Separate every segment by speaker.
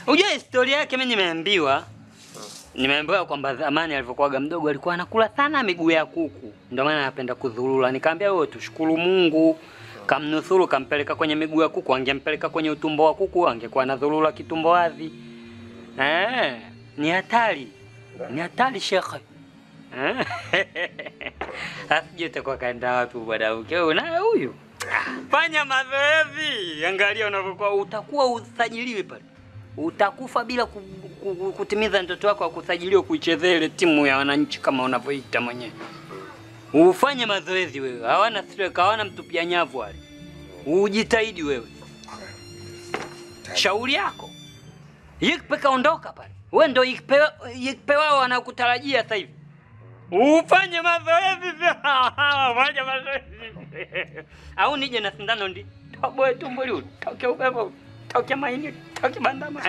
Speaker 1: Unajua historia yake mimi nimeambiwa. Nimeambiwa kwamba zamani alivyokuwaga mdogo alikuwa anakula sana miguu ya kuku. Ndio maana anapenda kudhurura. Nikamwambia wewe tushukuru Mungu. Kamnusuru kampeleka kwenye miguu ya kuku, angempeleka kwenye utumbo wa kuku angekuwa anadhurura kitumbo wazi. Eh, ni hatari. Ni hatari shekhe. Eh? Asije utakuwa kaenda wapi bwana mke naye huyu? Fanya mazoezi, angalia unavyokuwa, utakuwa usajiliwi pale, utakufa bila ku, ku, ku, kutimiza ndoto yako ya kusajiliwa kuichezea ile timu ya wananchi kama unavyoita mwenyewe. Ufanye mazoezi wewe, hawana stress, hawana mtupia nyavu wale. Ujitahidi wewe, shauri yako. Yikpe kaondoka pale, wewe ndio yikpe, yikpe wao wanakutarajia sasa hivi. Ufanye mazoezi sasa. Fanya mazoezi. Au nije na sindano ndi. Toboe tumbo liu, toke upepo, toke maini, toke bandama.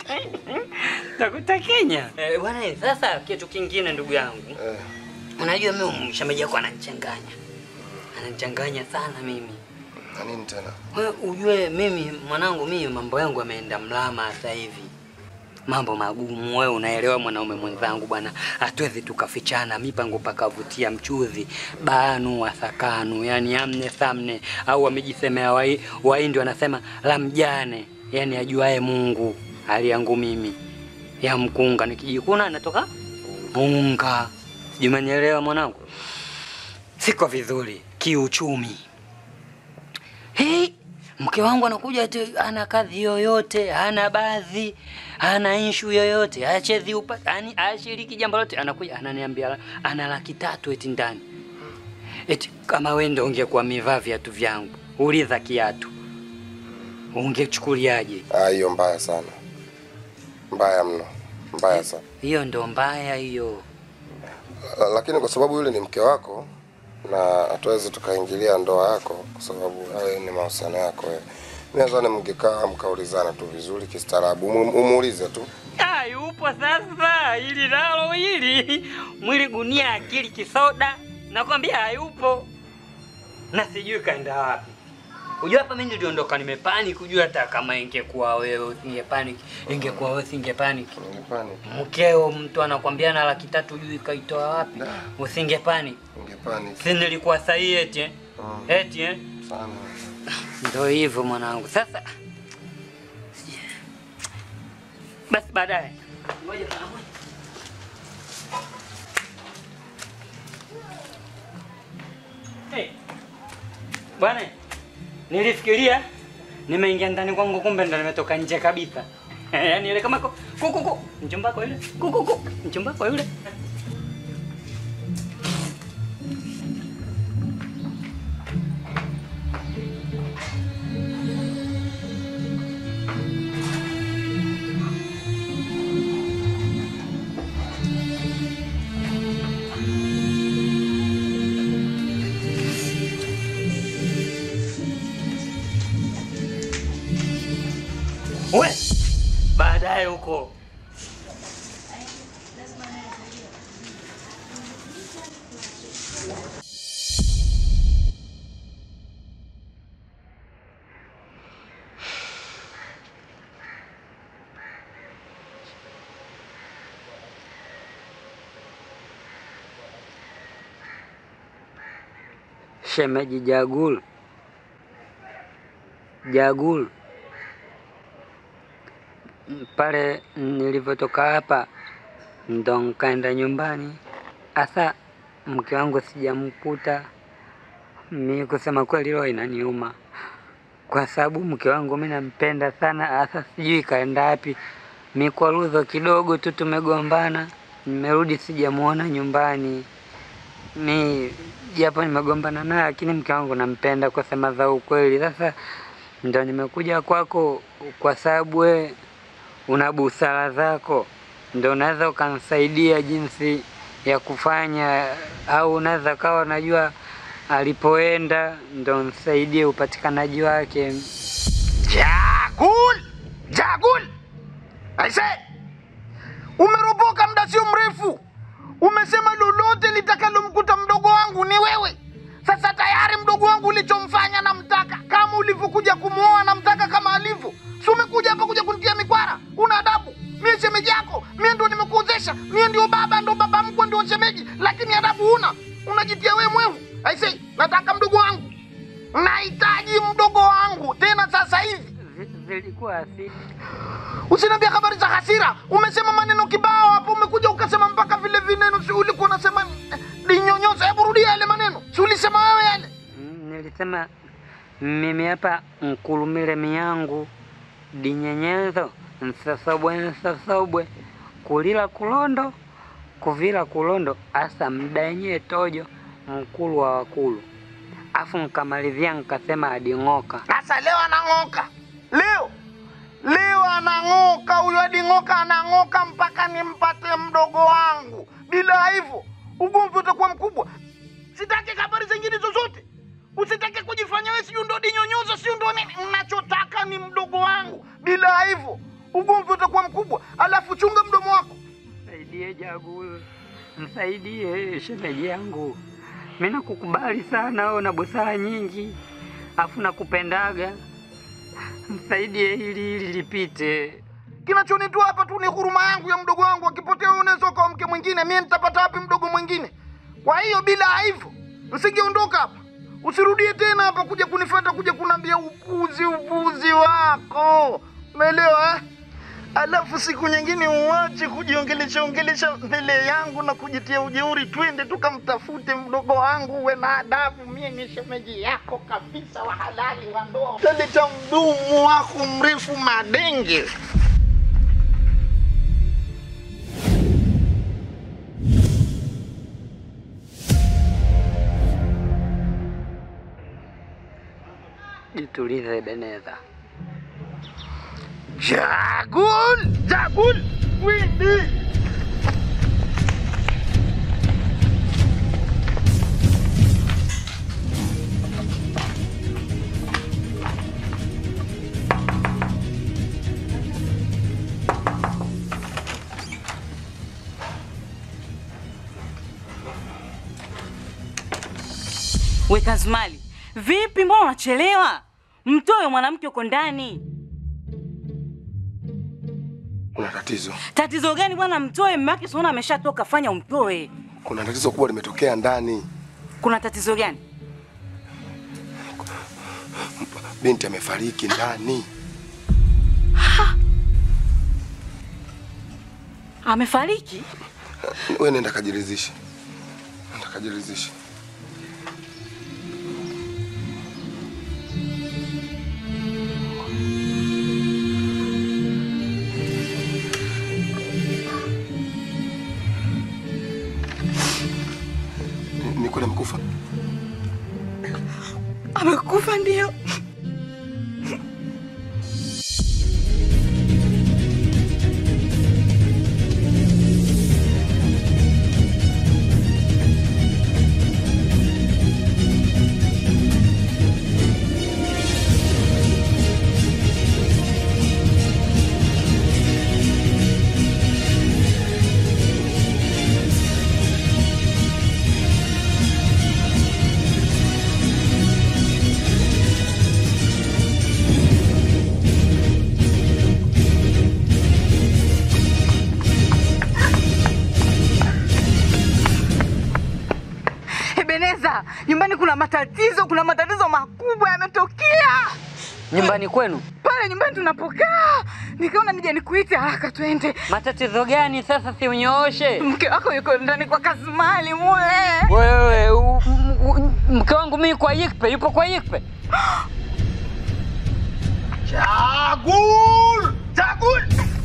Speaker 1: Takuta Kenya. Eh, bwana sasa kitu kingine ndugu yangu.
Speaker 2: Eh,
Speaker 1: Unajua mimi mshemeji wako ananichanganya. Ananichanganya sana mimi.
Speaker 2: na nini tena?
Speaker 1: Wewe ujue mimi mwanangu mimi mambo yangu yameenda mlama sasa hivi. Mambo magumu, wewe unaelewa mwanaume mwenzangu bwana, hatuwezi tukafichana mipango pakavutia mchuzi banu wasakanu, yani amne samne, au wamejisemea wai- Wahindi wanasema la mjane, yani ajuae Mungu hali yangu mimi ya mkunga, nikijikuna natoka unga. Sijui umenielewa mwanangu, siko vizuri kiuchumi. Hey, mke wangu anakuja ati ana kazi yoyote, hana baadhi, hana inshu yoyote, hachezi upa, yani ashiriki jambo lote, anakuja ananiambia ana laki tatu eti ndani. Eti kama wewe ndio ungekuwa mivaa viatu vyangu, uliza kiatu. Ungechukuliaje?
Speaker 2: Ah, hiyo mbaya sana, mbaya mno, mbaya sana.
Speaker 1: Hiyo ndo mbaya hiyo.
Speaker 2: La- Lakini kwa sababu yule ni mke wako na hatuwezi tukaingilia ndoa yako, kwa sababu hayo ni mahusiano yako wewe. Mimi nadhani mngekaa mkaulizana tu vizuri kistaarabu, umu- umuulize tu.
Speaker 1: Ah, yupo sasa, ili nalo hili mwili gunia, akili kisoda, nakwambia hayupo, na sijui kaenda wapi. Unajua hapa mimi niliondoka nimepanic, kujua hata kama ingekuwa wewe usingepanic, ingekuwa wewe usingepanic.
Speaker 2: Ungepani,
Speaker 1: Mkeo mtu anakwambia na laki tatu juu kaitoa wapi? Usingepanic.
Speaker 2: ungepani
Speaker 1: Si nilikuwa sahihi eti eh?
Speaker 2: Mm.
Speaker 1: Eti eh?
Speaker 2: sana.
Speaker 1: Ndio hivyo mwanangu. Sasa basi baadaye. Ngoja saa moja. Hey. Bwana, nilifikiria nimeingia ndani kwangu kumbe ndo nimetoka nje kabisa. Yaani ile kama ko- ku ku ku mchumba wako yule. Ku ku ku mchumba wako yule. We, baadaye huko. Shemeji Jagul. Jagul. pale nilivyotoka hapa ndo nkaenda nyumbani. Asa mke wangu sijamkuta. Mi kusema kweli roho inaniuma, kwa sababu mke wangu mi nampenda sana. Asa sijui kaenda wapi. Mi kwa ludho kidogo tu tumegombana, nimerudi sijamuona nyumbani. Mi japo nimegombana naye, lakini mke wangu nampenda kwa sema za ukweli. Sasa ndo nimekuja kwako kwa sababu we una busara zako, ndo unaweza ukanisaidia jinsi ya kufanya, au unaweza kawa unajua alipoenda, ndo nisaidie upatikanaji wake.
Speaker 3: Jagul! Jagul! Aise! Umeropoka muda sio mrefu. Umesema lolote litakalomkuta mdogo wangu ni wewe. Sasa tayari mdogo wangu ulichomfanya namtaka, kama ulivyokuja kumwoa namtaka kama alivyo. Si umekuja hapa kuja kunitia mikwara? Una adabu Usiniambia habari za hasira. Umesema maneno kibao hapo, umekuja ukasema mpaka vile vineno. Si ulikuwa unasema eh, dinyonyoza? Hebu rudia yale maneno, si ulisema wewe yale?
Speaker 1: Mm, Nilisema mimi hapa nkulumile miyangu dinyenyezo nsasobwe nsasobwe kulila kulondo kuvila kulondo asa mdanye tojo mkulu wa wakulu afu nkamalizia nkasema ading'oka
Speaker 3: Sasa leo anang'oka, leo leo anang'oka huyo, ading'oka anang'oka mpaka nimpate mdogo wangu. Bila hivyo ugomvi utakuwa mkubwa. Sitaki habari zingine zozote, usitake kujifanya wewe sijui ndo dinyonyoza sijui ndo nini. Nachotaka ni mdogo wangu. Bila hivyo ugomvi utakuwa mkubwa, alafu chunga mdomo wako.
Speaker 1: Msaidie Jagul, msaidie shemeji yangu. Mi nakukubali sana, wewe una busara nyingi, afu nakupendaga. Msaidie hili hili lipite.
Speaker 3: Kinachonitoa hapa tu ni huruma yangu ya mdogo wangu. Akipotea wewe unaweza kwa mke mwingine, mimi nitapata wapi mdogo mwingine? Kwa hiyo bila hivyo msingeondoka hapa, usirudie tena hapa kuja kunifuata, kuja kunambia upuzi upuzi wako, umeelewa eh? Alafu siku nyingine uache kujiongelesha ongelesha mbele yangu na kujitia ujeuri. Twende tukamtafute mdogo wangu, uwe na adabu. Mie ni shemeji yako kabisa, wa halali wa ndoa. Taleta mdumu wako mrefu madenge.
Speaker 1: Jitulize Beneza.
Speaker 3: Jagul, Jagul, twende.
Speaker 4: We Kazimali, vipi? Mbona unachelewa? Mtoe mwanamke uko ndani.
Speaker 2: Kuna tatizo,
Speaker 4: Tatizo gani bwana? Mtoe mume wake, siona ameshatoka. Fanya umtoe.
Speaker 2: kuna tatizo kubwa limetokea ndani.
Speaker 4: Kuna tatizo gani?
Speaker 2: Binti amefariki ndani.
Speaker 4: Amefariki?
Speaker 2: Wewe nenda kajiridhishe, nenda kajiridhishe. Ni- Ni kweli amekufa?
Speaker 4: Amekufa ndio. Ebeneza, nyumbani kuna matatizo, kuna matatizo makubwa yametokea
Speaker 1: Nyumbani kwenu
Speaker 4: pale nyumbani tunapokaa. Nikaona nije nikuite haraka, twende.
Speaker 1: matatizo gani sasa? Si unyooshe
Speaker 4: Mke wako yuko ndani kwa Kazimali mule.
Speaker 1: wewe. u- m- u- Mke wangu mimi kwa Yikpe, yupo kwa Yikpe.
Speaker 3: Jagul, Jagul.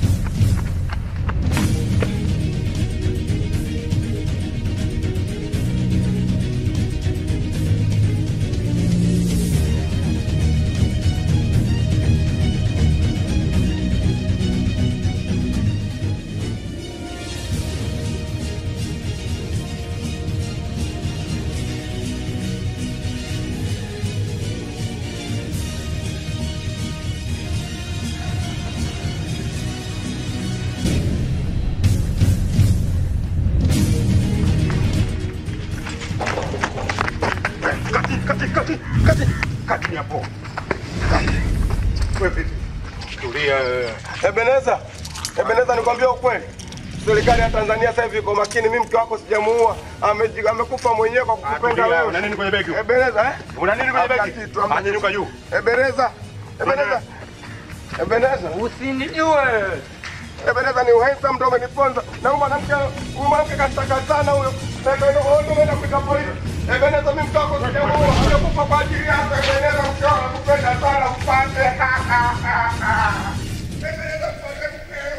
Speaker 5: Kati, kati, kati, kati, kati hapo. Kati. Wewe vipi? Tulia. wewe.
Speaker 2: Ebeneza, Ebeneza, nikwambia ukweli, serikali ya Tanzania sasa hivi iko makini. Mimi mke wako sijamuua, Ameji- amekufa mwenyewe kwa
Speaker 5: Ah,
Speaker 2: kukupenda
Speaker 5: tulia.
Speaker 2: wewe.
Speaker 5: Una nini kwenye begi?
Speaker 2: Ebeneza, eh?
Speaker 5: Una nini kwenye
Speaker 2: Hamna
Speaker 5: begi?
Speaker 2: kitu, hamna
Speaker 5: Anyanyuka juu.
Speaker 2: Ebeneza, Ebeneza, Ebeneza.
Speaker 1: Usinijue.
Speaker 2: Ebeneza ni uhensa mtu umeniponza. Na huyu mwanamke huyu mwanamke kashtaka sana huyo. Na ndio ndio ndio umeenda kuita polisi. Ebeneza mimi mtu wako sijamuua. Amekufa kwa ajili yako Ebeneza mke wangu nakupenda sana mpate. Ebeneza mpate mkeo.